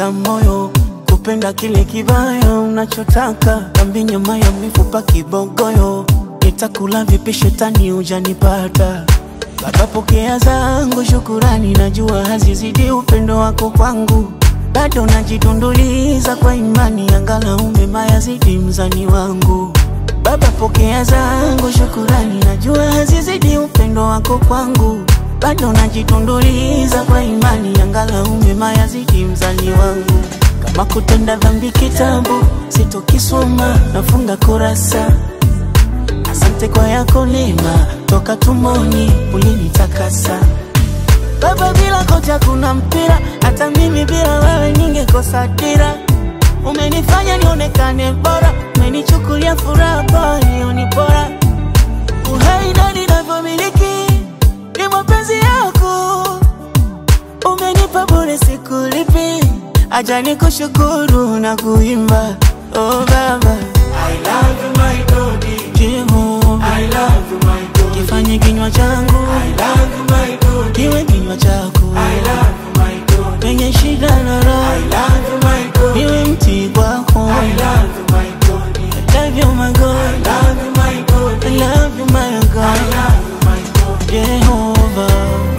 na moyo kupenda kile kibaya unachotaka, kambi nyama ya mifupa kibogoyo, nitakula vipi shetani hujanipata. Baba, pokea zangu shukurani, najua hazizidi upendo wako kwangu, bado najitunduliza kwa imani, angalau mema yazidi mzani wangu. Baba, pokea zangu shukurani, najua hazizidi upendo wako kwangu, bado najitunduliza kwa imani, angalau mema yazidi mzani wangu. Kama kutenda dhambi kitabu sitokisoma, nafunga kurasa. Asante kwa yako neema, toka tumboni ulinitakasa. Baba, bila kocha kuna mpira, hata mimi bila wewe ningekosa dira. Umenifanya nionekane bora, umenichukulia furaha kwa hiyo ni bora. Uhai na ninavyomiliki ni mapenzi yako, umenipa bure, sikulipi. Acha nikushukuru na kuimba, oh Baba, I love you my Dodi. Jehova, I love you my Dodi. kifanye kinywa changu I love you my Dodi. kiwe kinywa chako I love you my Dodi. penye shida na I raha, love you my Dodi. niwe mti kwako. I love you my Dodi. Love you my I God, love you my I Dodi. love you my I God, love you my Dodi. Jehova,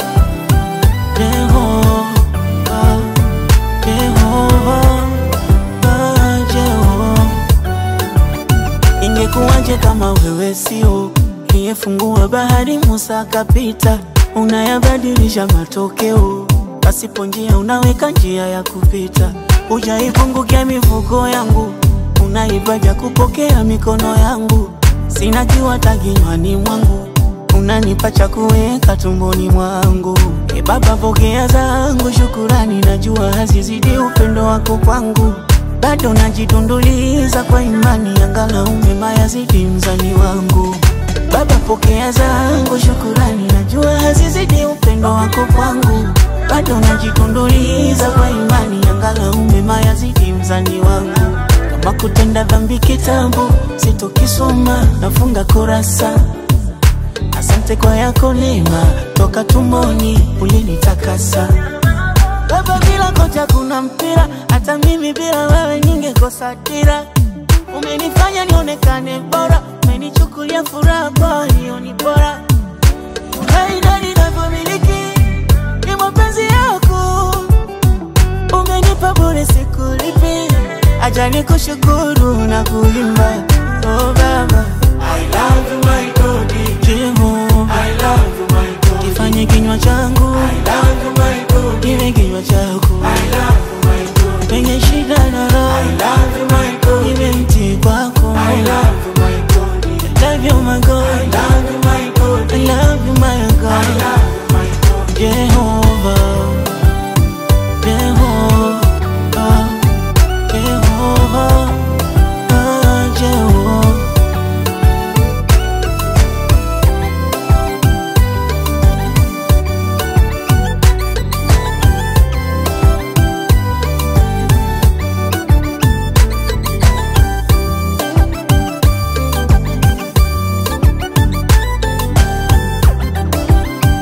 Jehova, Jehova, ah, Jehova. Ingekuwaje kama wewe sio aliyefungua bahari, Musa akapita, unayabadilisha matokeo, pasipo njia unaweka njia ya kupita, hujaipungukia mifuko yangu, unaibaja kupokea mikono yangu, sina kiwata kinywani mwangu, unanipa cha kuweka tumboni mwangu. E Baba, pokea zangu shukurani, najua hazizidi upendo wako kwangu bado najitunduliza kwa imani, angalau mema yazidi mzani wangu. Baba, pokea zangu shukurani, najua hazizidi upendo wako kwangu, bado najitunduliza kwa imani, angalau mema yazidi mzani wangu. Kama kutenda dhambi kitabu sitokisoma, nafunga kurasa. Asante kwa yako neema, toka tumboni ulinitakasa. Baba, bila kocha kuna mpira, hata mimi bila wewe ningekosa dira. Umenifanya nionekane bora, umenichukulia furaha kwa hiyo ni bora. Uhai na ninavyomiliki ni mapenzi yako, umenipa bure, sikulipi. Acha nikushukuru na kuimba, oh Baba, I love you